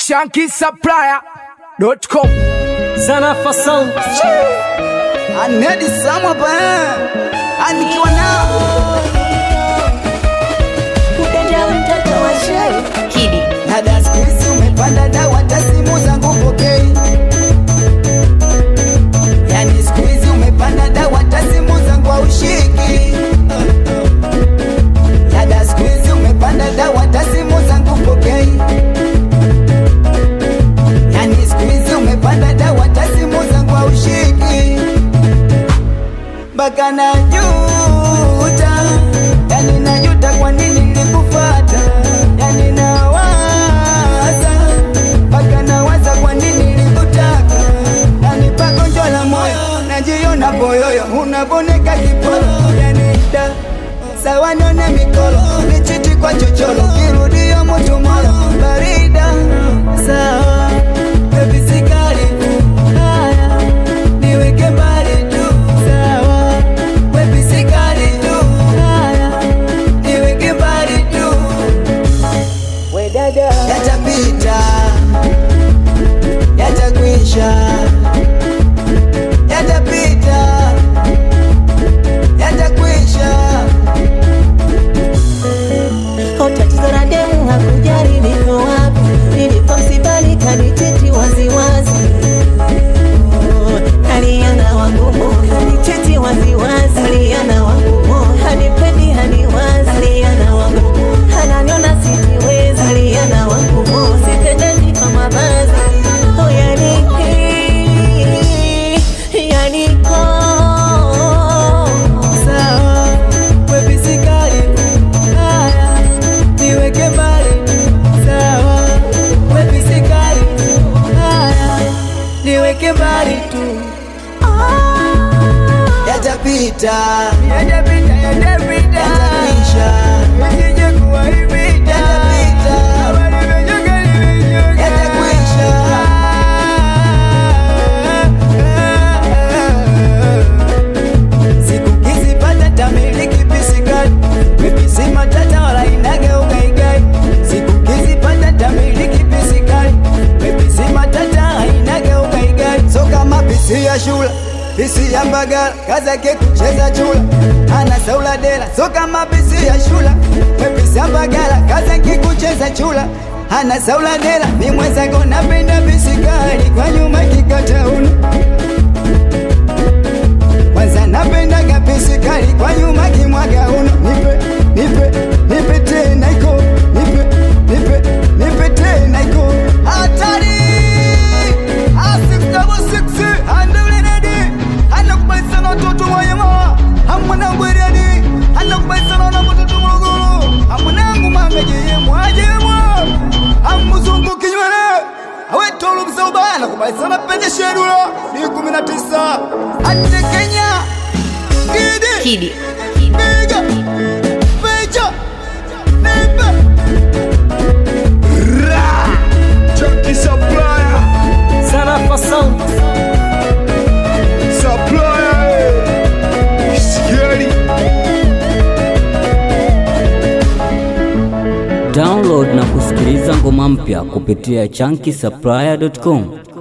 shankisupplier.com Sana Fasal Anedi Samwa pa anikiwa nao Kupenda mtoto wa shai Kidi dada, siku hizi umepanda dawa, ta simu zangu pokei. Yani siku hizi umepanda dawa, ta simu zangu haushiki. Dada, siku hizi umepanda dawa, ta simu zangu pokei. Yani siku hizi umepanda dawa, ta simu zangu haushiki. Mpaka najuta, yani najuta kwa nini nilikufata, yani nawaza mpaka nawaza kwa nini nilikutaka, yani pagonjwa la moyo najiona boyoyo, unaboneka kipolo, yani da sawa nione mikolo, nichiti kwa chocholo, kirudio mutu moyo barida sawa baby sikali haya niweke mbali tu sawa baby sikali tu haya niweke mbali tu we dada yatapita yatakwisha yatapita yatakwisha Au tatizo la demu hakujali niko wapi Nilipo msibani kaniteti waziwazi Oh, Aliana wangu moyo kaniteti waziwazi Aliana wangu moyo hanipendi haniwazi Aliana wangu moyo ananiona sitiwezi Aliana wangu moyo sipendezi kwa mavazi Oh yani yani oh sawa baby sikali haya niweke mbali sawa baby sikali haya niweke mbali tu yatapita yatapita yatapita yatakwisha isije kuwa hivi yatapita yatakwisha siku kizipata tamiliki pisikali mepisi matata wala inage ugaigai siku kizipata tamiliki pisikali mepisi matata inage ugaigai so kama pisi ya shula pisi ya mbagala kazake kucheza chula ana saula dela so kama pisi ya shula mepisi ya mbagala kazake kucheza chula ana saula dela ni mwenzako napenda pisikali kwa nyuma kikatauna kwanza napenda kapisi kali kwa nyuma kimwaga uno nipe nipe nipe tena iko nipe nipe nipe tena iko hatari asixdabosix andeulenedi anakubaisana watoto wayema amwanangu eriadi anakubaisana na watoto morogoro amwanangu mangajeyemwa ajemwa amuzungu kinywele awetolo msaubana kubaisana penye shedula ni kumi na tisa ate Kenya Gidi Kidi Biga Beja Nembe Junkie supplier Sana Fasal supplier Scary Download na kusikiliza ngoma mpya kupitia chunky supplier.com.